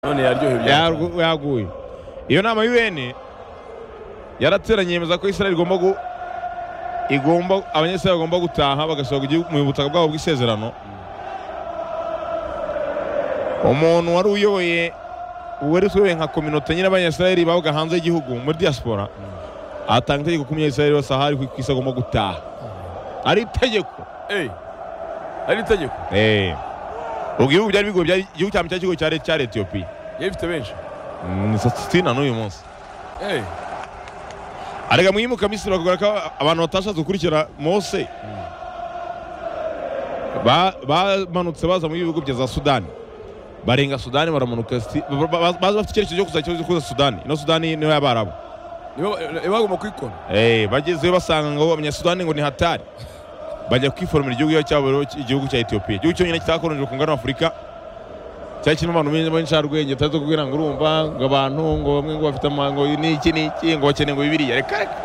none yaryohewe Yargu- yaguye iyo nama UN yarateranye yemeza ko Israel igomba gu igomba abanyesirayeli bagomba gutaha bagasohoka igihugu- mu butaka bwabo bw'isezerano umuntu wari uyoboye wari uyoboye nka kominote nyine abanyesirayeli babaga hanze y'igihugu muri diaspora atanga itegeko ko umunyesirayeli wese ahari ku isi agomba gutaha ari itegeko Eh, ari itegeko Eh. ubwo ibihugu byari bigoye byari igihugu cya mbere cyari ikigo cya leta- cyari etiyopiya yari ifite benshi ni sasitina n'uyu munsi Eh, arega mwimuka misiri bakubwira ko abantu batashatse gukurikira mose ba- bamanutse baza mu bihugu bya za sudani barenga sudani baramanuka sti- ba- ba- ba- baza bafite icyerekezo cyo kuza- cyo kuza sudani ino sudani niyo y'abarabo nibo nibo bagomba kwikona Eh, bagezeyo basanga ngo abanyasudani ngo ni hatari bajya kwiforomera igihugu cyabo rero igihugu cya etiyopiya igihugu cyonyine kitakoronije ku ngano afurika cyari kirimo abantu benshi b'insharwenge tutazi kubwira ngo urumva ngo abantu ngo bamwe ngo bafite amango n'iki n'iki ngo bakeneye ngo bibiriya reka reka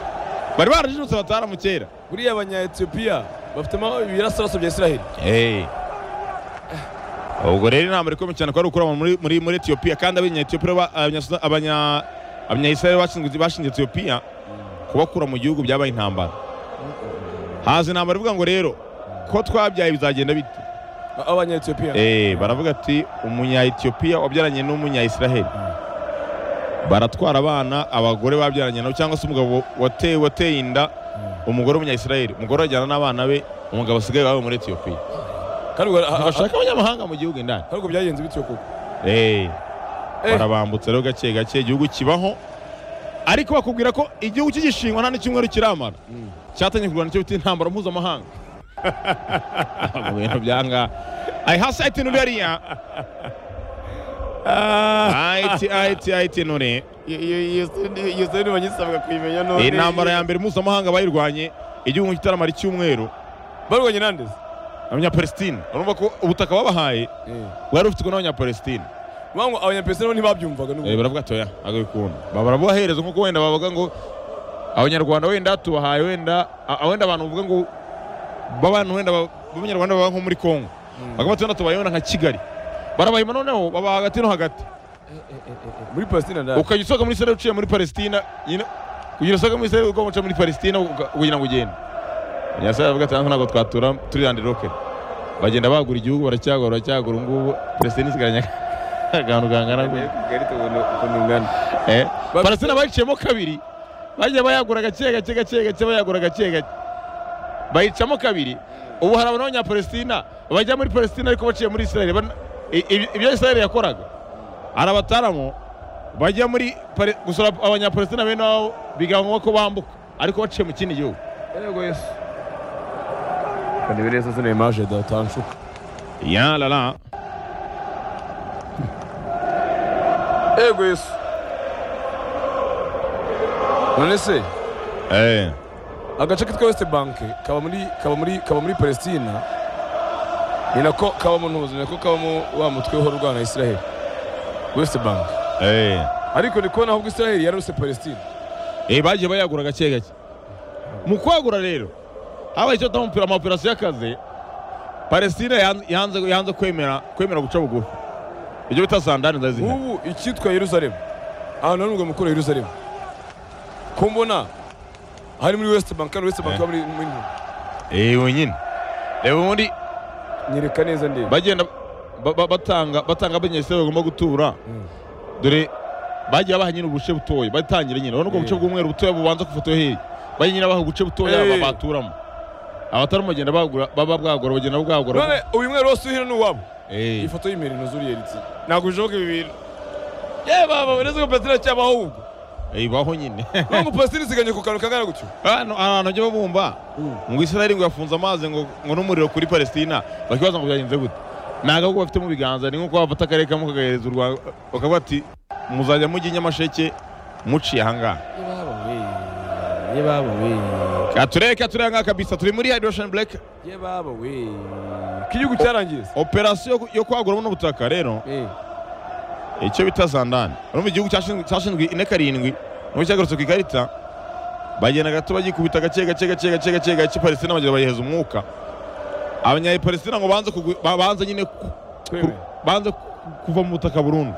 bari barajijutse batara mu kera buriya abanya etiyopiya bafitemo ibirasiraso bya israheli Eh. ubwo rero inama iri komeye cyane ko ari ukuri abantu muri, muri, muri etiyopiya kandi abanyetiyopiya ba- abanyasuda- abanya abanyayisirayeli bashinzwe bashinze etiyopiya kubakura mu gihugu byabaye intambara haza intambara ivuga ngo rero ko twabyaye bizagenda bite abanya etiyopiya Eh, baravuga ati umunya-etiyopiya wabyaranye n'umunya-isiraheli baratwara abana abagore babyaranye nabo cyangwa se umugabo wateye wateye inda umugore w'umunya-isiraheli umugore ajyana n'abana be umugabo asigaye iwabo muri etiyopiya kandi ubwo- ha- ha- ha- bashaka abanyamahanga mu gihugu indani kandi ubwo byagenze bityo koko Eh, Eh. barabambutsa rero gake gake igihugu kibaho ariko bakubwira ko igihugu cy'igishingwa nta n'icyumweru kiramara cyatangiye kurwana nicyo bita intambara mpuzamahanga mu bintu byanga ayi hasi ayiti nuri hariya ayiti ayiti ayiti nuri iyo seri banyisabaga kuyimenya none iyi ntambara ya mbere mpuzamahanga bayirwanye igihugu kitaramara icyumweru barwanya nandeze abanyapalestine urumva ko ubutaka babahaye bwari bufitwe n'abanyapalestine bango abanyapesina bo ntibabyumvaga n'ubu Eh, baravuga ati oya agabikunda barabubahereza nkuko wenda bavuga ngo abanyarwanda wenda tubahaye wenda a- wenda abantu bavuga ngo babana wenda ba- b'abanyarwanda baba nko muri kongo bakaba wenda tubaye wenda nka kigali barabahima noneho baba hagati no hagati muri palestina ndani ukajya usohoka muri israel uciye muri palestina nyine kugira usohoka muri israel ugaca muri palestina uga- kugira ngo ugende abanyasirayeli bavuga ati ntabwo twatura turi landi roke bagenda bagura igihugu baracyagura baracyagura ubu ngubu palestina isigaranye akantu kangana gutya kigali tubona ukuntu ungana Eh, Palestina bayiciyemo kabiri bajya bayagura gake gake gake gake bayagura gake gake bayicamo kabiri ubu hari abantu b'abanyapalestina bajya muri palestina ariko baciye muri israel Ban- i- i- ibyo israel yakoraga hari abataramo bajya muri Pale- gusura abanyapalestina bene wabo bigabanywa ko bambuka ariko baciye mu kindi gihugu yego yesu kandi biriya sasa ni imaje datanshuka ya lala yego yesu none se eh agace kitwa west bank kaba muri kaba muri kaba muri palestina ni nako kaba mu ntuzi ni nako kabamo wa mutwe uhora urwana na israheli west bank eh ariko ndi kubona ahubwo israheli yararuse palestina eh bagiye bayagura gake gake mu kwagura rero habaye icyo twita amaoperasiyo y'akazi palestina yan- yanze yanze kwemera kwemera guca bugufi ibyo bita sandani ndazina ubu icyitwa yeruzalemu ahantu hari umugabo mukuru wa yeruzalemu ko mbona hari muri west bank hano west bank Eh. kaba muri muri ntuzi eh wenyine reba ubundi nyereka neza ndeba bagenda ba- ba- batanga batanga abanyeseri bagomba gutura dore bagiye baha nyine ubuce butoya batangira nyine urabona ubwo buce Eh. bw'umweru butoya bubanza ku ifoto yo hirya bajya nyine baha ubuce butoya Eh. baturamo abatarimo bagenda bagura baba bwagura bagenda bwagura none uyu mwero wose uhira ni uwabo Eh. iyi foto y'imeri ntuzuri yeritse ntabwo bishoboka ibi bintu yewe baba uretse ko palestina cyabaho ahubwo Eh, baho nyine nubwo palestina isiganye ku kantu kangana gutyo Hano ahantu bajya babumba ngo israeli ngo yafunze amazi ngo ngo n'umuriro kuri palestina bakibaza ngo byagenze gute ni agahugu bafite mu biganza ni nk'uko bafata akarere kamwe kagahereza u rwanda bakavuga ati muzajya mujya i nyamasheke muciye ahangaha yebabo we yebabo we katurere katurere ahangaha kabisa turi muri hydration break yebabo we ko igihugu cyarangiza operasiyo yo- yo kwagura buno butaka rero Eh. icyo bita zandani urumva igihugu cyashinzwe cyashinzwe ine karindwi nubwo cyagarutse ku ikarita bagenda gato bagikubita gake gake gake gake gake gake palestina bagenda bayiheza umwuka abanyapalestina ngo banze kugwi- ba- banze nyine ku- Kwemera. banze ku- kuva mu butaka burundu